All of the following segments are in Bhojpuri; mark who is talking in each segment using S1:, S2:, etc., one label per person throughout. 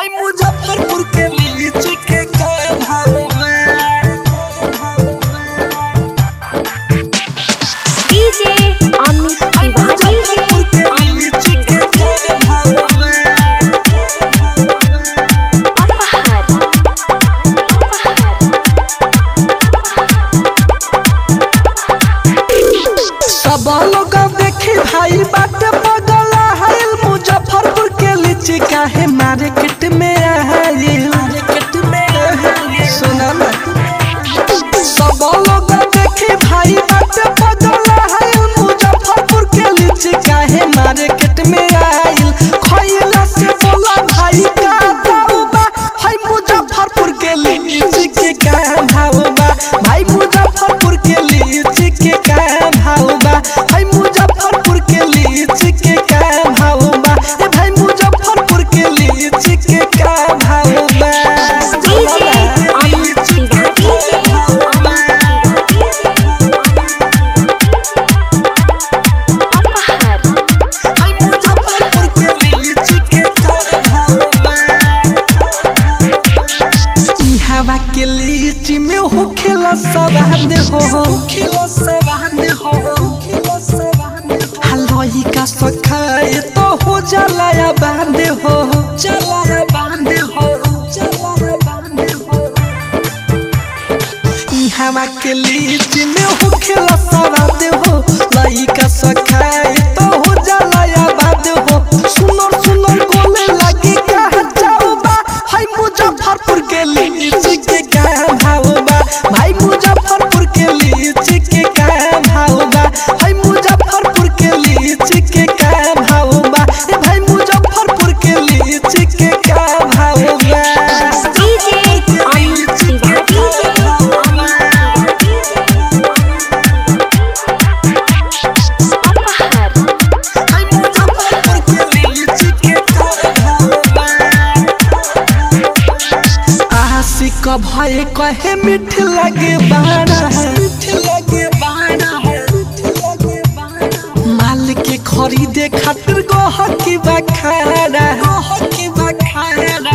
S1: मुजफ्फरपुर के लीची के का भाव
S2: डीजे अमित
S1: मुजफ्फरपुर के लीची के का भाव
S2: अपहर
S1: सब लोग देखी भाई बात बगला है मुजफ्फरपुर के लीची काहे मार्केट में आइल मार्केट में सुना ना सब लोग देखी भाई बात बगला है मुजफ्फरपुर के लीची काहे मार्केट में आइल खइला से बोला भाई का दाऊ बा है मुजफ्फरपुर के लीची के का भाव बा भाई मुजफ्फरपुर के लीची के का भाव बा है मुजफ्फरपुर के लीची के का भाव बा ए भाई मुजफ्फरपुर के लीची के का भाव बा
S2: डीजे अमित अपहर
S1: है मुजफ्फरपुर के लीची के का भाव बा ई हवा के लीची में हो खेला सवाद हो खेला सवाद हो हलवाई का सखाए तो हो जाला या बांध हो चला या बांध हो चला या बांध हो ई हवा के लीची में हो खेला सवाद हो लाई का सखाए तो हो जाला या बांध हो सुनर सुनर गोले लगी कहा जाओ बा हाय मुजफ्फरपुर के लीची के का भाव बा भाई मुजफ्फरपुर के लीची के का भाव बा हाय मुजफ्फरपुर के लीची के का भाव बा ए भाई मुजफ्फरपुर के लीची के का भाव बा
S2: डीजे अमित अपहर
S1: हाय मुजफ्फरपुर के लीची के का भाव बा आशिक भय कहे मीठ लगे बाना है मीठ लगे बाना है माल के खरीदे खातिर गोह की बखाना गोह की बखाना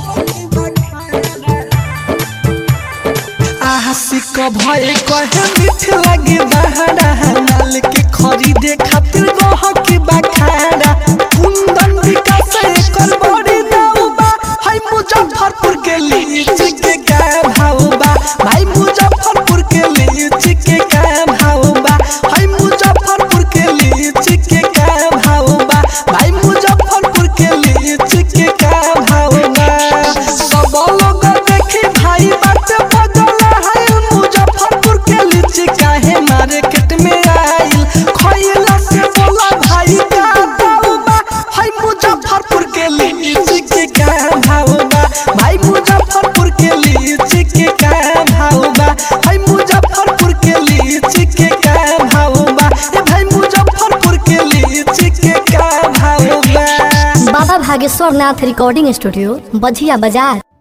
S1: आशिक भय कहे मीठ लगे बहाना है माल के खरीदे खातिर गोह की बखाना कुंदन विकास एकर बड़ी दाऊ बा हाय मुजफ्फरपुर के लीची के का भाव बा भाई मुजफ्फरपुर के लीची के का भाव बा हाय मुजफ्फरपुर के लीची के का भाव बा भाई मुजफ्फरपुर के लीची के का भाव बा सब लोग देखी भाई बात बदला है मुजफ्फरपुर के लीची काहे मार्केट में आइल खइला से बोला भाई का दाऊ बा हाय मुजफ्फरपुर के लीची के का भाव बा भाई मुजफ्फरपुर के लीची के का भाव बा हाय मुजफ्फरपुर के लीची के का भाव बा ए भाई मुजफ्फरपुर के लीची के का भाव बा
S3: बाबा भागेश्वर नाथ रिकॉर्डिंग स्टूडियो बझिया बाजार